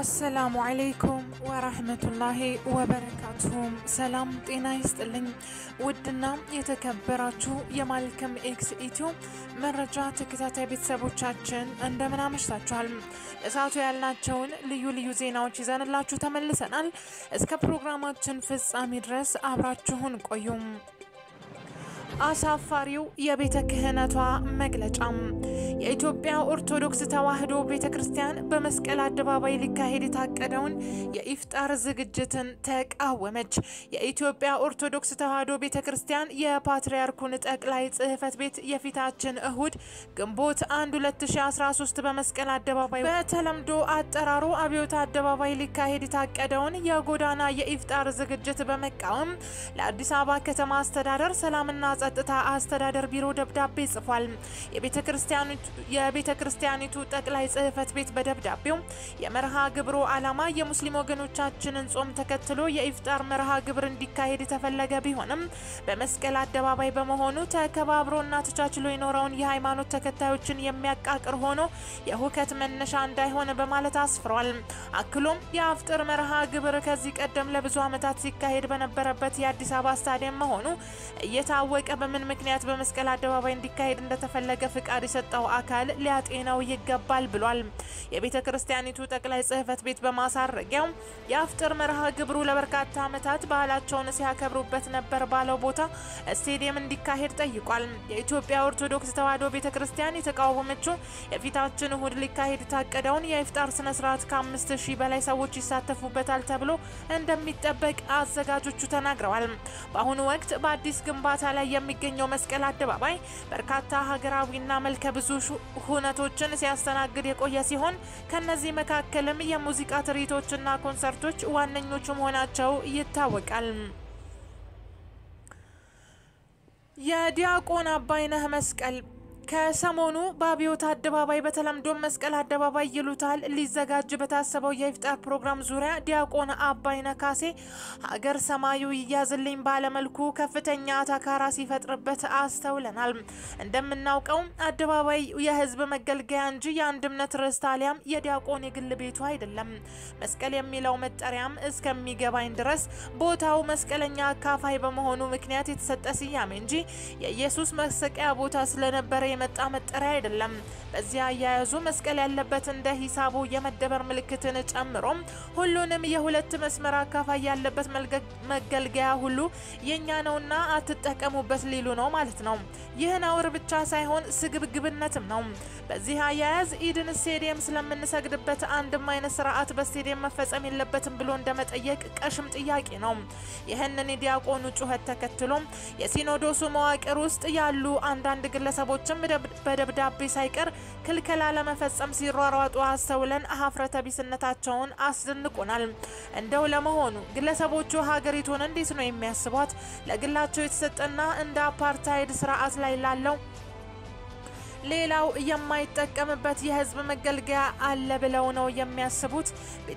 አሰላሙ አለይኩም ወራህመቱላሂ ወበረካቱሁም። ሰላም ጤና ይስጥልኝ። ውድና የተከበራችሁ የማልከም ኤክስ ኢትዮ መረጃ ተከታታይ ቤተሰቦቻችን እንደምን አመሽታችኋል? እሳቱ ያልናቸውን ልዩ ልዩ ዜናዎች ይዘንላችሁ ተመልሰናል። እስከ ፕሮግራማችን ፍጻሜ ድረስ አብራችሁን ቆዩም። አሳፋሪው የቤተ ክህነቷ መግለጫም የኢትዮጵያ ኦርቶዶክስ ተዋሕዶ ቤተ ክርስቲያን በመስቀል አደባባይ ሊካሄድ የታቀደውን የኢፍጣር ዝግጅትን ተቃወመች። የኢትዮጵያ ኦርቶዶክስ ተዋሕዶ ቤተ ክርስቲያን የፓትርያርኩን ጠቅላይ ጽሕፈት ቤት የፊታችን እሁድ ግንቦት 1 2013 በመስቀል አደባባይ በተለምዶ አጠራሩ አብዮት አደባባይ ሊካሄድ የታቀደውን የጎዳና የኢፍጣር ዝግጅት በመቃወም ለአዲስ አበባ ከተማ አስተዳደር ሰላምና ጸጥታ አስተዳደር ቢሮ ደብዳቤ ጽፏል። የቤተ ክርስቲያኒቱ ጠቅላይ ጽሕፈት ቤት በደብዳቤው የመርሃ ግብሩ ዓላማ የሙስሊም ወገኖቻችንን ጾም ተከትሎ የኢፍጣር መርሃ ግብር እንዲካሄድ የተፈለገ ቢሆንም በመስቀል አደባባይ በመሆኑ ተከባብሮና ተቻችሎ የኖረውን የሃይማኖት ተከታዮችን የሚያቃቅር ሆኖ የሁከት መነሻ እንዳይሆን በማለት አስፍሯል። አክሎም የአፍጥር መርሃ ግብር ከዚህ ቀደም ለብዙ ዓመታት ሲካሄድ በነበረበት የአዲስ አበባ ስታዲየም መሆኑ እየታወቀ በምን ምክንያት በመስቀል አደባባይ እንዲካሄድ እንደተፈለገ ፍቃድ የሰጠው አካል ሊያጤነው ይገባል ብሏል። የቤተ ክርስቲያኒቱ ጠቅላይ ጽሕፈት ቤት በማሳረጊያው የአፍጥር መርሃ ግብሩ ለበርካታ ዓመታት ባህላቸውን ሲያከብሩበት ነበር ባለው ቦታ ስቴዲየም እንዲካሄድ ጠይቋል። የኢትዮጵያ ኦርቶዶክስ ተዋሕዶ ቤተ ክርስቲያን የተቃወመችው የፊታችን እሁድ ሊካሄድ የታቀደውን የኢፍጣር ስነ ስርዓት ከአምስት ሺህ በላይ ሰዎች ይሳተፉበታል ተብሎ እንደሚጠበቅ አዘጋጆቹ ተናግረዋል። በአሁኑ ወቅት በአዲስ ግንባታ ላይ የሚገኘው መስቀል አደባባይ በርካታ ሀገራዊና መልከ ብዙ ሁነቶችን ሲያስተናግድ የቆየ ሲሆን ከነዚህ መካከልም የሙዚቃ ትርኢቶችና ኮንሰርቶች ዋነኞቹ መሆናቸው ይታወቃል። የዲያቆን አባይነህ መስቀል ከሰሞኑ በአብዮት አደባባይ በተለምዶ መስቀል አደባባይ ይሉታል ሊዘጋጅ በታሰበው የኢፍጣር ፕሮግራም ዙሪያ ዲያቆን አባይነህ ካሴ ሀገር ሰማዩ ይያዝልኝ ባለመልኩ ከፍተኛ አታካራ ሲፈጥርበት አስተውለናል። እንደምናውቀው አደባባይ የሕዝብ መገልገያ እንጂ የአንድ እምነት ርዕስት አሊያም የዲያቆን የግል ቤቱ አይደለም። መስቀል የሚለው መጠሪያም እስከሚገባኝ ድረስ ቦታው መስቀለኛ አካፋይ በመሆኑ ምክንያት የተሰጠ ስያሜ እንጂ የኢየሱስ መሰቀያ ቦታ ስለነበረ የመጣ መጠሪያ አይደለም። በዚህ አያያዙ መስቀል ያለበት እንደ ሂሳቡ የመደበር ምልክትን ጨምሮ ሁሉንም የሁለት መስመር አካፋይ ያለበት መገልገያ ሁሉ የኛ ነውና አትጠቀሙበት ሊሉ ነው ማለት ነው። ይህ ነውር ብቻ ሳይሆን ስግብግብነትም ነው። በዚህ አያያዝ ኢድን ስቴዲየም ስለምንሰግድበት አንድም አይነት ስርዓት በስቴዲየም መፈጸም የለበትም ብሎ እንደመጠየቅ ቀሽም ጥያቄ ነው። ይህንን የዲያቆኑ ጩኸት ተከትሎ የሲኖዶሱ መዋቅር ውስጥ ያሉ አንዳንድ ግለሰቦችም በደብዳቤ ሳይቀር ክልከላ ለመፈጸም ሲሯሯጡ አስተውለን ሀፍረተ ቢስነታቸውን አስደንቆናል። እንደው ለመሆኑ ግለሰቦቹ ሀገሪቱን እንዴት ነው የሚያስቧት? ለግላቸው የተሰጠና እንደ አፓርታይድ ስርዓት ላይ ላለው ሌላው የማይጠቀምበት የህዝብ መገልገያ አለ ብለው ነው የሚያስቡት?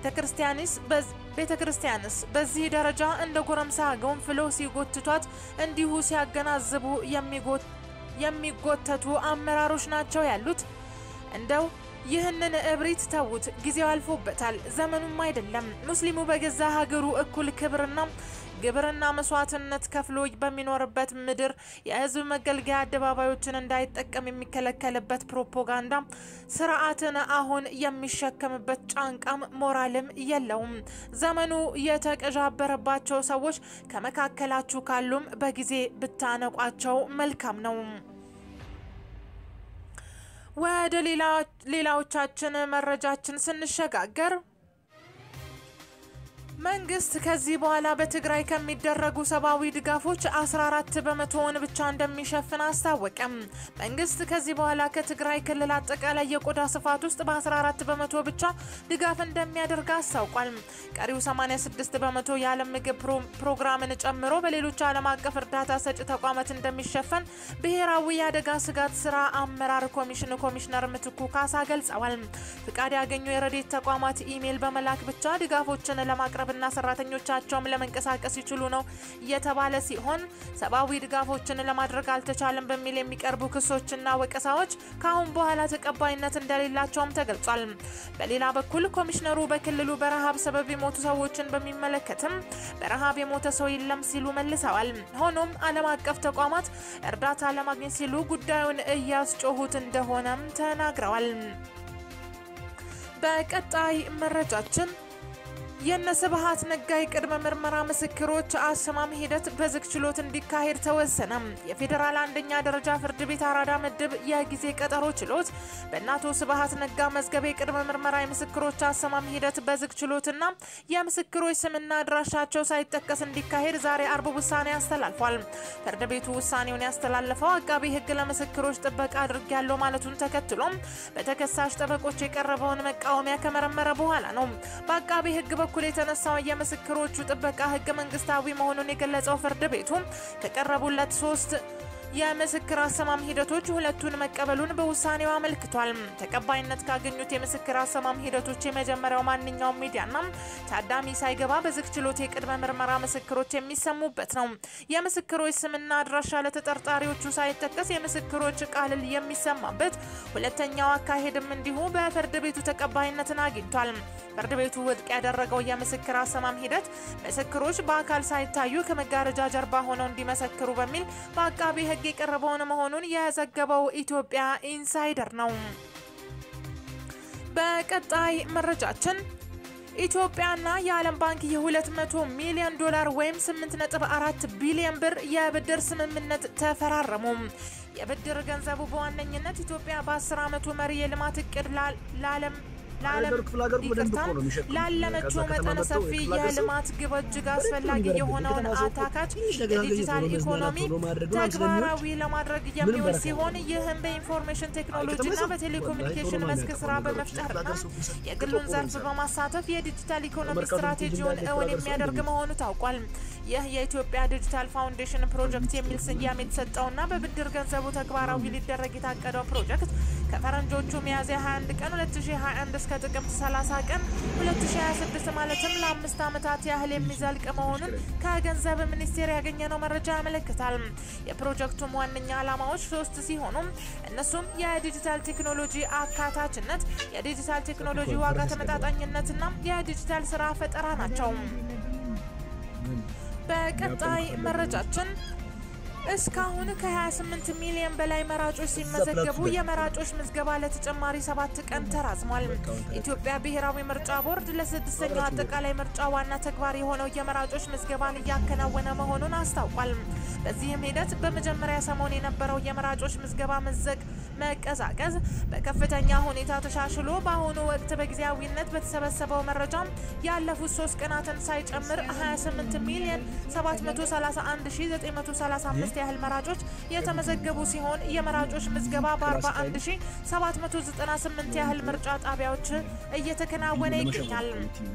ቤተ ክርስቲያንስ በዚህ ደረጃ እንደ ጎረምሳ ገንፍሎ ሲጎትቷት እንዲሁ ሲያገናዝቡ የሚጎተቱ አመራሮች ናቸው ያሉት። እንደው ይህንን እብሪት ተዉት፣ ጊዜው አልፎበታል፣ ዘመኑም አይደለም። ሙስሊሙ በገዛ ሀገሩ እኩል ክብርና ግብርና መስዋዕትነት ከፍሎ በሚኖርበት ምድር የህዝብ መገልገያ አደባባዮችን እንዳይጠቀም የሚከለከልበት ፕሮፓጋንዳ ስርዓትን አሁን የሚሸከምበት ጫንቃም ሞራልም የለውም። ዘመኑ የተቀዣበረባቸው ሰዎች ከመካከላችሁ ካሉም በጊዜ ብታነቋቸው መልካም ነው። ወደ ሌላዎቻችን መረጃችን ስንሸጋገር መንግስት ከዚህ በኋላ በትግራይ ከሚደረጉ ሰብአዊ ድጋፎች 14 በመቶውን ብቻ እንደሚሸፍን አስታወቀም። መንግስት ከዚህ በኋላ ከትግራይ ክልል አጠቃላይ የቆዳ ስፋት ውስጥ በ14 በመቶ ብቻ ድጋፍ እንደሚያደርግ አስታውቋል። ቀሪው 86 በመቶ የዓለም ምግብ ፕሮግራምን ጨምሮ በሌሎች ዓለም አቀፍ እርዳታ ሰጪ ተቋማት እንደሚሸፈን ብሔራዊ የአደጋ ስጋት ስራ አመራር ኮሚሽን ኮሚሽነር ምትኩ ካሳ ገልጸዋል። ፍቃድ ያገኙ የረዴት ተቋማት ኢሜይል በመላክ ብቻ ድጋፎችን ለማቅረብ ማህበረሰብና ሰራተኞቻቸውም ለመንቀሳቀስ ይችሉ ነው እየተባለ ሲሆን ሰብአዊ ድጋፎችን ለማድረግ አልተቻለም በሚል የሚቀርቡ ክሶችና ወቀሳዎች ከአሁን በኋላ ተቀባይነት እንደሌላቸውም ተገልጿል። በሌላ በኩል ኮሚሽነሩ በክልሉ በረሃብ ሰበብ የሞቱ ሰዎችን በሚመለከትም በረሃብ የሞተ ሰው የለም ሲሉ መልሰዋል። ሆኖም ዓለም አቀፍ ተቋማት እርዳታ ለማግኘት ሲሉ ጉዳዩን እያስጮሁት እንደሆነም ተናግረዋል። በቀጣይ መረጃችን የነ ስብሃት ነጋ የቅድመ ምርመራ ምስክሮች አሰማም ሂደት በዝግ ችሎት እንዲካሄድ ተወሰነ። የፌዴራል አንደኛ ደረጃ ፍርድ ቤት አራዳ ምድብ የጊዜ ቀጠሮ ችሎት በእነ አቶ ስብሃት ነጋ መዝገብ የቅድመ ምርመራ የምስክሮች አሰማም ሂደት በዝግ ችሎትና የምስክሮች ስምና አድራሻቸው ሳይጠቀስ እንዲካሄድ ዛሬ አርብ ውሳኔ አስተላልፏል። ፍርድ ቤቱ ውሳኔውን ያስተላለፈው አቃቢ ሕግ ለምስክሮች ጥበቃ አድርጊያለሁ ማለቱን ተከትሎም በተከሳሽ ጠበቆች የቀረበውን መቃወሚያ ከመረመረ በኋላ ነው። በአቃቢ ሕግ በኩል የተነሳው የምስክሮቹ ጥበቃ ህገ መንግስታዊ መሆኑን የገለጸው ፍርድ ቤቱ ከቀረቡለት ሶስት የምስክር አሰማም ሂደቶች ሁለቱን መቀበሉን በውሳኔው አመልክቷል። ተቀባይነት ካገኙት የምስክር አሰማም ሂደቶች የመጀመሪያው ማንኛውም ሚዲያና ታዳሚ ሳይገባ በዝግ ችሎት የቅድመ ምርመራ ምስክሮች የሚሰሙበት ነው። የምስክሮች ስምና አድራሻ ለተጠርጣሪዎቹ ሳይጠቀስ የምስክሮች ቃል የሚሰማበት ሁለተኛው አካሄድም እንዲሁ በፍርድ ቤቱ ተቀባይነትን አግኝቷል። ፍርድ ቤቱ ውድቅ ያደረገው የምስክር አሰማም ሂደት ምስክሮች በአካል ሳይታዩ ከመጋረጃ ጀርባ ሆነው እንዲመሰክሩ በሚል በአቃቢ ህግ የቀረበውን መሆኑን የዘገበው ኢትዮጵያ ኢንሳይደር ነው። በቀጣይ መረጃችን ኢትዮጵያና የዓለም ባንክ የ200 ሚሊዮን ዶላር ወይም 8.4 ቢሊዮን ብር የብድር ስምምነት ተፈራረሙ። የብድር ገንዘቡ በዋነኝነት ኢትዮጵያ በ10 ዓመቱ መሪ የልማት እቅድ ለዓለም ላለመችው መጠነ ሰፊ የልማት ግብ እጅግ አስፈላጊ የሆነውን አታካች የዲጂታል ኢኮኖሚ ተግባራዊ ለማድረግ የሚውል ሲሆን ይህም በኢንፎርሜሽን ቴክኖሎጂና በቴሌኮሙኒኬሽን መስክ ስራ በመፍጠርና የግሉን ዘርፍ በማሳተፍ የዲጂታል ኢኮኖሚ ስትራቴጂውን እውን የሚያደርግ መሆኑ ታውቋል። ይህ የኢትዮጵያ ዲጂታል ፋውንዴሽን ፕሮጀክት የሚል ስያሜ የተሰጠውና በብድር ገንዘቡ ተግባራዊ ሊደረግ የታቀደው ፕሮጀክት ከፈረንጆቹ ሚያዝያ 21 ቀን 2021 እስከ ጥቅምት 30 ቀን 2026 ማለትም ለአምስት ዓመታት ያህል የሚዘልቅ መሆኑን ከገንዘብ ሚኒስቴር ያገኘነው መረጃ ያመለክታል። የፕሮጀክቱም ዋነኛ ዓላማዎች ሶስት ሲሆኑ እነሱም የዲጂታል ቴክኖሎጂ አካታችነት፣ የዲጂታል ቴክኖሎጂ ዋጋ ተመጣጣኝነትና የዲጂታል ስራ ፈጠራ ናቸው። በቀጣይ መረጃችን እስካሁን ከ28 ሚሊዮን በላይ መራጮች ሲመዘገቡ የመራጮች ምዝገባ ለተጨማሪ ሰባት ቀን ተራዝሟል። ኢትዮጵያ ብሔራዊ ምርጫ ቦርድ ለስድስተኛው አጠቃላይ ምርጫ ዋና ተግባር የሆነው የመራጮች ምዝገባን እያከናወነ መሆኑን አስታውቋል። በዚህም ሂደት በመጀመሪያ ሰሞን የነበረው የመራጮች ምዝገባ መዘግ መቀዛቀዝ በከፍተኛ ሁኔታ ተሻሽሎ በአሁኑ ወቅት በጊዜያዊነት በተሰበሰበው መረጃ ያለፉት ሶስት ቀናትን ሳይጨምር 28 ሚሊዮን 731935 ያህል መራጮች የተመዘገቡ ሲሆን የመራጮች ምዝገባ በ41798 ያህል ምርጫ ጣቢያዎች እየተከናወነ ይገኛል።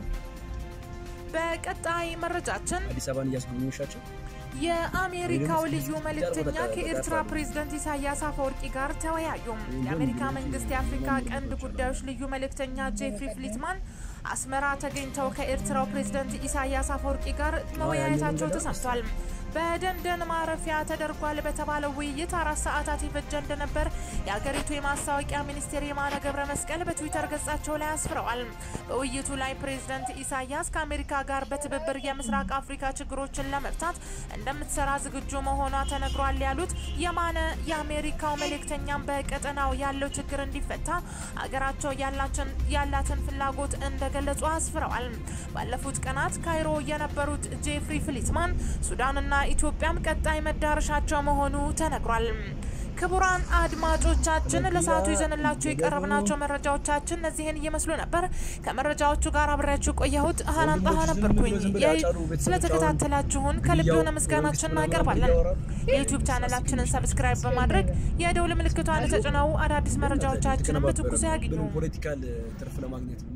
በቀጣይ መረጃችን አዲስ አበባን እያስጎበኘሻቸው የአሜሪካው ልዩ መልእክተኛ ከኤርትራ ፕሬዝደንት ኢሳያስ አፈወርቂ ጋር ተወያዩ። የአሜሪካ መንግስት የአፍሪካ ቀንድ ጉዳዮች ልዩ መልእክተኛ ጄፍሪ ፍሊትማን አስመራ ተገኝተው ከኤርትራው ፕሬዝደንት ኢሳያስ አፈወርቂ ጋር መወያየታቸው ተሰምቷል። በደንደን ማረፊያ ተደርጓል በተባለው ውይይት አራት ሰዓታት የፈጀ እንደነበር የአገሪቱ የማስታወቂያ ሚኒስቴር የማነ ገብረ መስቀል በትዊተር ገጻቸው ላይ አስፍረዋል። በውይይቱ ላይ ፕሬዝደንት ኢሳያስ ከአሜሪካ ጋር በትብብር የምስራቅ አፍሪካ ችግሮችን ለመፍታት እንደምትሰራ ዝግጁ መሆኗ ተነግሯል ያሉት የማነ የአሜሪካው መልእክተኛም በቀጠናው ያለው ችግር እንዲፈታ አገራቸው ያላትን ፍላጎት እንደገለጹ አስፍረዋል። ባለፉት ቀናት ካይሮ የነበሩት ጄፍሪ ፍሊትማን ሱዳንና ኢትዮጵያም ቀጣይ መዳረሻቸው መሆኑ ተነግሯል። ክቡራን አድማጮቻችን ለሰዓቱ ይዘንላችሁ የቀረብናቸው መረጃዎቻችን እነዚህን እየመስሉ ነበር። ከመረጃዎቹ ጋር አብሬያችሁ ቆየሁት ሀናን ጣሃ ነበርኩኝ። ስለተከታተላችሁን ከልብ የሆነ ምስጋናችን እናቀርባለን። የዩቲዩብ ቻናላችንን ሰብስክራይብ በማድረግ የደውል ምልክቷን ተጭነው አዳዲስ መረጃዎቻችንን በትኩሱ ያግኙ። ፖለቲካል ትርፍ ለማግኘት